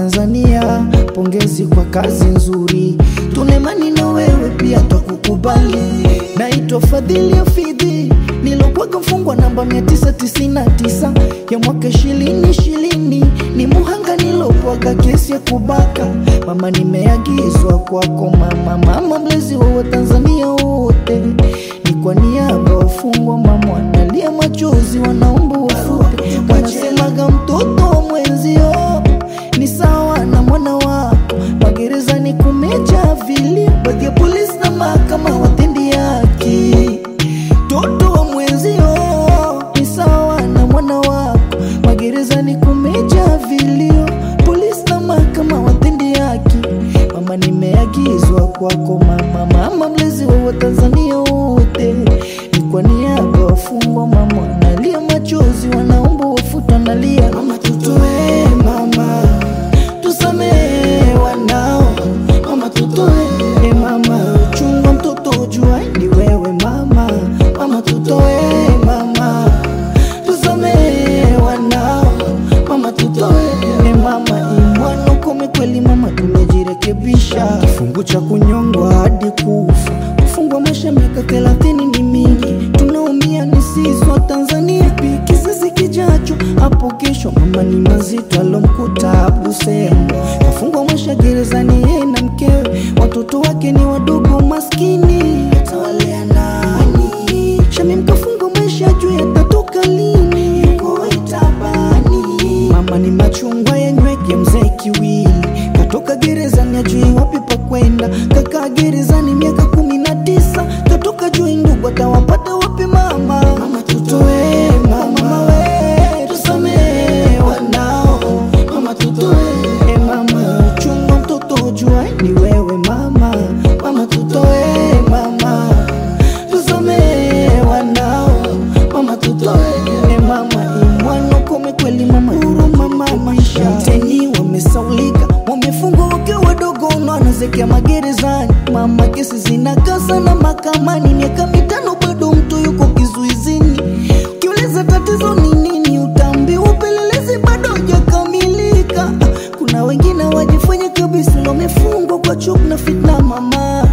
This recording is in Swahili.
Tanzania, pongezi kwa kazi nzuri, tunemani na wewe pia twakukubali. Naitwa Fadhili Hafidhi, nilokwaga mfungwa namba 999 ya mwaka ishirini ishirini, ni muhanga nilopwaga kesi ya kubaka. Mama, nimeagizwa kwako mama, mama mlezi wa Watanzania wote, ni kwa niaba wafungwa mama, wanalia machozi, wanaomba ufute, wanasemaga mtoto wa mwenzio ni sawa na mwana wako. Magerezani kumejaa vilio, baadhi ya polisi na mahakama watendi haki. Mtoto wa mwenzio ni sawa na mwana wako. Magerezani kumejaa vilio, polisi na mahakama watendi haki. Mama, nimeagizwa kwako mama, mama mlezi wa Watanzania wote, ni kwa niaba wafungwa mama, wanalia machozi, wanaomba wafuta, nalia mama, tutoe mama tusamehe wanao mama, tutoe e mama, chunga mtoto jua ni wewe mama, mama tutoe mama, tusamehe wanao mama, tutoe e mama, imwana ukome kweli mama, tumejirekebisha. Kifungu cha kunyongwa hadi kufa, kufungwa maisha miaka thelathini ni mingi, tunaumia ni sisi wa Tanzania, pi kizazi kijacho hapo kesho. Mama ni mazito alomkuta Abu Semo, kafungwa maisha gerezani, yeye na mkewe, watoto wake ni wadogo maskini, atawalea nani? Shamim kafungwa maisha juu yatatoka lini? Yuko itabani. Mama ni machungwa yenyweke, mzee kiwili katoka gerezani, ajui wapi pa kwenda, kakaa gerezani miaka kumi na tisa, katoka juu ndugu atawapata wapi mama? Mama tutoe mama we, tusamehe wanao mama tutoe e mama, chunga mtoto jua ni wewe mama, mama tutoe mama, tusamehe wanao mama tutoe e mama, imwana kome kweli mama, huruma mama, mteni wamesaulika, wamefungwa wakiwa wadogo, wanazekea magerezani mama, kesi zinakaa sana mahakamani, miaka mitano bado mtu yuko kizuizini. Ukiuliza tatizo ni nini, utaambiwa upelelezi bado hujakamilika. Kuna wengine wajifanya kabisa wamefungwa kwa chuki na fitna mama